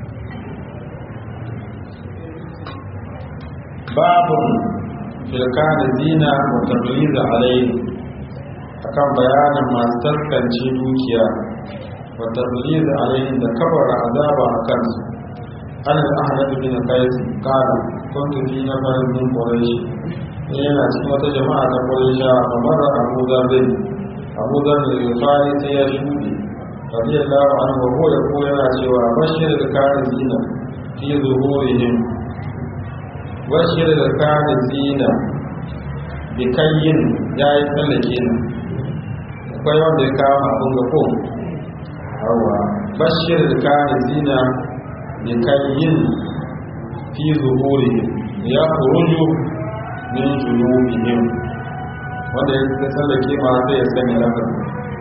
S1: babu filkan zina wa tabliz alayhi akan bayanin masu taskance dukiya wa tabliz alayhi da kabara azaba akan su an al-ahad bin qais qala kuntu fi nafarin min quraish yana cikin wata jama'a ta ƙwarisha a mara abu zaɓe abu zaɓe da fari sai ya shuɗe radiyallahu anhu ko ya ko yana cewa bashir da kare zina fi zuhurihim bashir da kare zina bi kayyin ya yi tsallake na akwai wanda ya kawo abin ga ko hawa bashir da kare zina bi kayyin fi zuhurihim ya kuruju min junubihim wanda ya tsallake ma zai ya sani lafar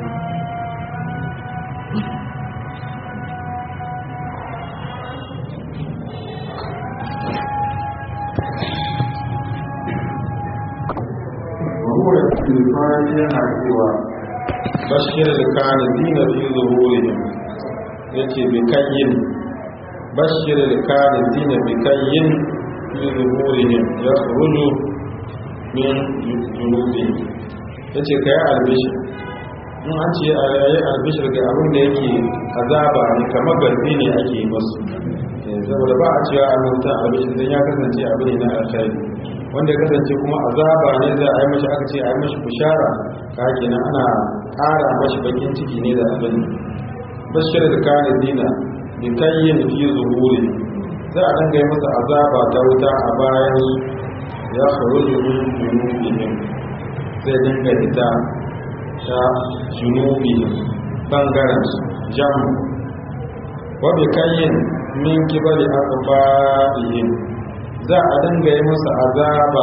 S1: wahuwa ilfani yana cewa bashir da kane zina fi zuhurihim ya ce bikayin bashir da kane zina bikayin fi zuhurihim ya ruju min junubi ya ce ka yi albishir in an ce a yayi albishir ga abin da yake azaba ne kamar garbi ne ake yi masu saboda ba a cewa an mutu albishir don ya kasance abu ne na alkhairi wanda ya kasance kuma azaba ne za a yi mashi aka ce a yi mashi bishara ka kenan ana ƙara mashi bakin ciki ne da abin bashir da kane dina bi kayyin fi zuhuri za a danga yi masa azaba ta wuta a bayan ya kharuju min junubihim zai dinga ita ta junubihim bangaren jam wa bi kayyin min kibali aqfa'ihim za a dinga yi masa azaba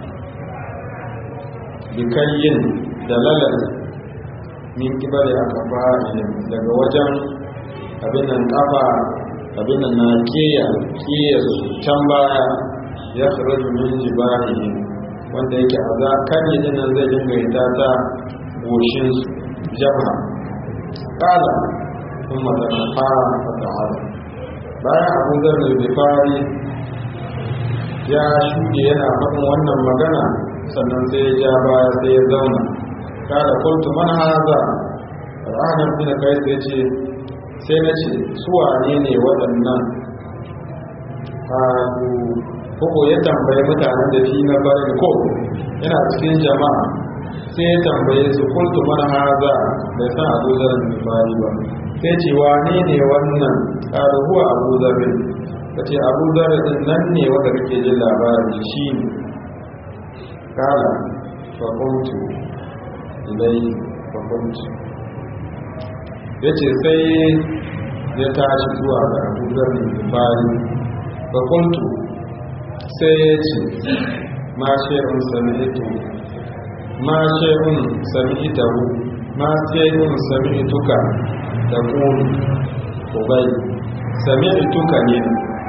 S1: bi kayyin da lalal min kibali aqfa'ihim daga wajen abin nan kafa abin nan na kiya kiya can baya ya kharaju min jibahihim wanda yake aza kan yi nan zai dinga ita ta goshin jabha kala ثم تنفى فتعالى bayan abu zarar bifari ya shuɗe yana faɗin wannan magana sannan sai ya ja baya sai ya zauna kada kultu man haza ranar bin kai sai ce sai na ce su wane ne waɗannan ko ya tambaye mutanen da fi na bari ko yana cikin jama'a sai ya tambaye su kultu man haza bai san abu zarar bifari ba sai ce wane ne wannan ƙaru huwa abu zarin ka ce abu zarin din nan ne wanda kake jin labarin shi ne kala fakuntu ilai fakuntu ya ce sai ya tashi zuwa ga abu zarin fari fakuntu sai ya ce ma shi'un sami ito ma shi'un sami itahu ma shi'un sami ituka da ƙuri ubai sami'tuka ne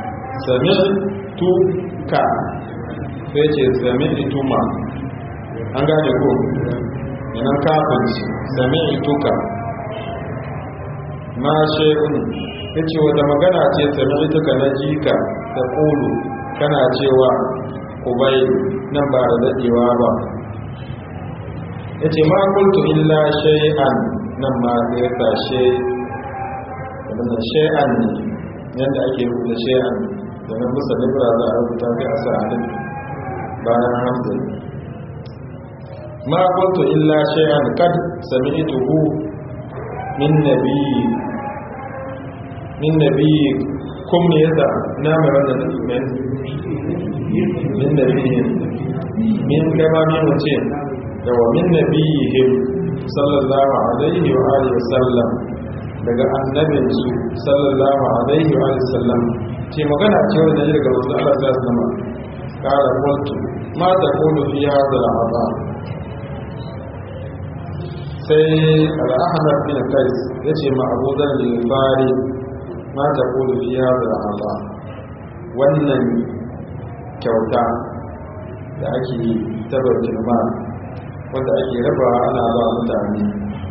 S1: sami'tuka sai ce sami'tuma an gane ko yanan kafin sami'tuka ma shekun ya ce wata magana ce sami'tuka na jika da ƙulu kana cewa ubai nan ba da daɗewa ba ya ce ma kultu illa shay'an nan ma sai ya tashe wadanda shay'an ne yadda ake rubuta shay'an da na musa libra za a rubuta sai a sa alif bayan hamza ma kuntu illa shay'an kad sami'tuhu min nabiyyi min nabiyyi kum ne yasa na mai wannan min min nabiyyi min kama min wace yawa min nabiyyihim sallallahu alaihi wa alihi wasallam daga annabinsu sallallahu alaihi wa alihi wasallam ce magana ce wanda ya daga manzo Allah sallallahu alaihi wasallam kala qultu ma taqulu fi hadha al-adha sai al-ahmad bin qais yace ma Abu Dharr al-Ghifari ma taqulu fi hadha al-adha wannan kyauta da ake tabbatar ma wanda ake raba ana ba mutane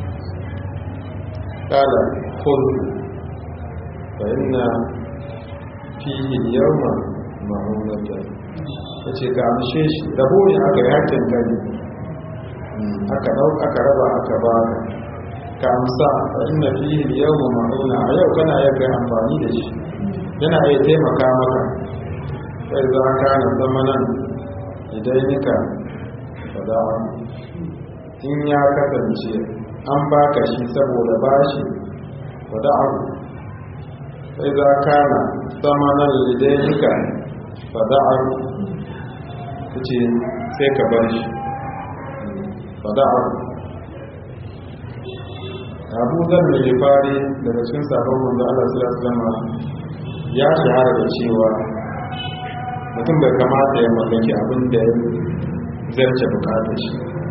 S1: kala kudu fa inna fihi yawma ma'unata yace ka amshe shi rabo ne aka yi hakin gani aka dau aka raba aka ba ka amsa fa inna fihi yawma ma'una a yau kana yadda amfani da shi yana iya taimaka maka sai za ka na zamanan idan nika fada'a in ya kasance an baka shi saboda bashi wadda abu sai za ka na samanar lidanika wadda abu ta ce sai ka bar shi wadda abu abu zan mai fari daga cikin sabon wanda allah zama ya shahara da cewa mutum bai kamata ya mallaki abin da ya zarce bukatar shi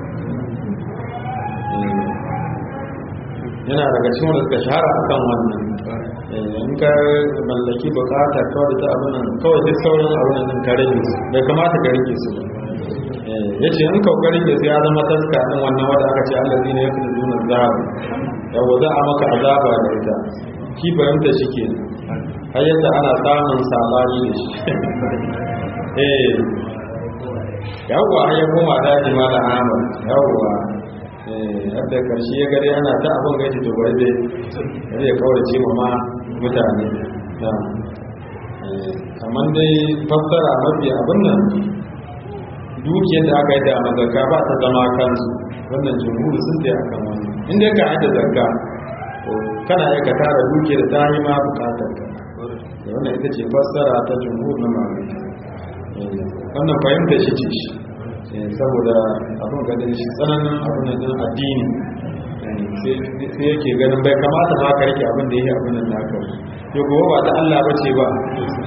S1: yana daga cikin wanda suka shahara a kan wannan in ka mallaki bukata kawai da ta abin nan kawai duk sauran abin nan ka rage su bai kamata ka rage su ya ce in kawai rage su ya zama taska ɗin wannan wadda aka ce allah zina ya fi zunan zahara yawo za a maka azaba da ita ki fahimta shi ke har yadda ana samun sabani da shi eh yawwa har ya koma daji ma da ahmad yawwa yadda karshe ya gare ana ta abin gaji to bai dai zai kawai ce ma mutane amma dai fassara mafi abin nan dukiyar da aka yi da mazaka ba ta zama kansu wannan jumhuri sun tsaye akan wannan inda ka yi da zakka to kana iya ka tara dukiyar ta yi ma bukatar ka da wannan ita ce fassara ta jumhur na malamai wannan fahimta shi ce shi saboda abin gadin shi tsananin abin da addini sai yake ganin bai kamata ma ka rike abin da yake abin nan naka to gobe ba ta Allah ba ce ba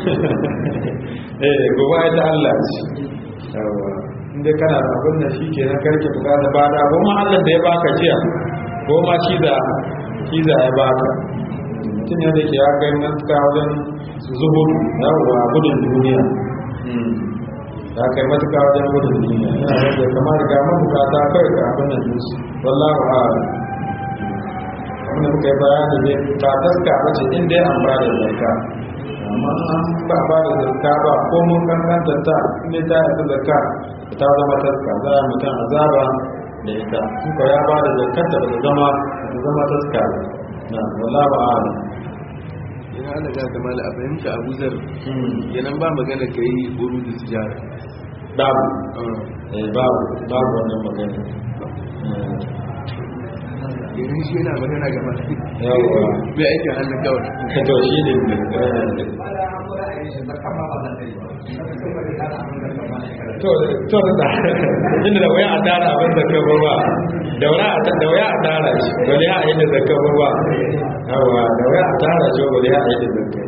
S1: eh gobe ai ta Allah ce yawa inda kana da abin nan shi ke nan karke bukata ba da goma Allah da ya baka jiya goma shi da shi da ya baka mutum ne da ke ya kai nan ka wajen zuhudu yawa gudun duniya ya kai matuka wajen gudun duniya yana da kamar ga mabukata kai ga abin nan jinsu wallahu a'lam abin da muka yi bayani ne ba taska ba ce inda ya an ba da zarka amma an ba ba da zarka ba ko mun kankanta ta inda ta yi zarka ta zama taska za a mutum azaba da ita in ko ya ba da zarkar da ba zama ta zama taska na wallahu a'lam
S4: yana ana ga da mala a fahimta abu zar yanan ba magana ka yi buru da tijara
S1: babu eh babu babu wannan magana
S4: yanan shi yana magana gaba
S1: Yawwa.
S4: bai aikin hannun kawai
S1: to shi ne to to da inda da waya a tara abin da ka ba da waya a da waya a tara shi bale a yi da zakka ba ba yawa da waya a tara shi bale a yi da zakka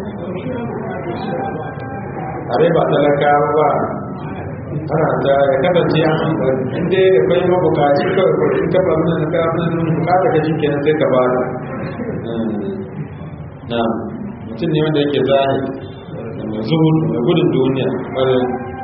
S1: are ba talaka ba ana da ya kasance an inda ya kai mabukaci kawai ko in ka ba mun ka mun bukata ka shi kenan sai ka ba na mutum ne wanda yake zahiri da mai zuhud mai gudun duniya mara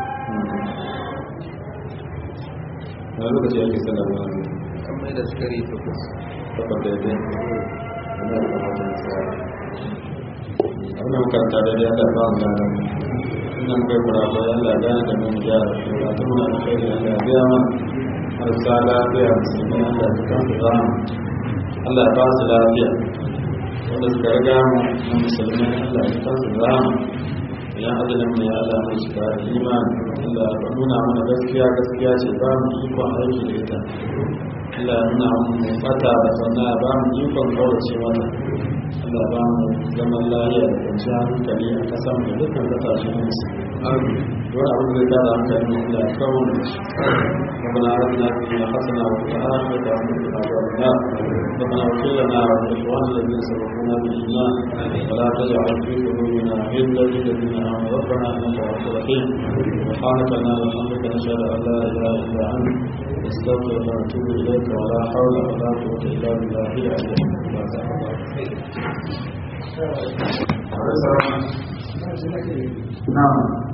S1: na lokaci ake salama
S4: an mai da sukari takwas
S1: takwas daidai wanda ya kamata na tsara abin da makaranta daidai Allah ba mu lada ina kai kurafa ya Allah gane da mun gyara ba ta muna da kai Allah ya biya ma marasa lafiya musulmi Allah ya kan su zama Allah ya ba su lafiya wanda suka riga mu na musulmi Allah ya kan su zama idan ajalin mu ya Allah mai shiga da imani Allah ya nuna mana gaskiya gaskiya ce ba mu ikon aiki da ita Allah ya nuna mu fata da sanna ya ba mu ikon kaurace mata Allah ya ba mu zaman lafiya da kwanciyar hankali a kasan da dukkan kasashen musulmi dole abin da ya tada hankali mu Allah ya kawo mu shi ربنا آتنا في الدنيا حسنة وفي الآخرة حسنة وقنا عذاب النار ربنا اغفر لنا ولإخواننا الذين سبقونا بالإيمان ولا تجعل في قلوبنا غلا للذين آمنوا ربنا إنك رؤوف رحيم سبحانك اللهم وبحمدك نشهد أن لا إله إلا أنت نستغفرك ونتوب إليك ولا حول ولا قوة إلا بالله العلي العظيم نعم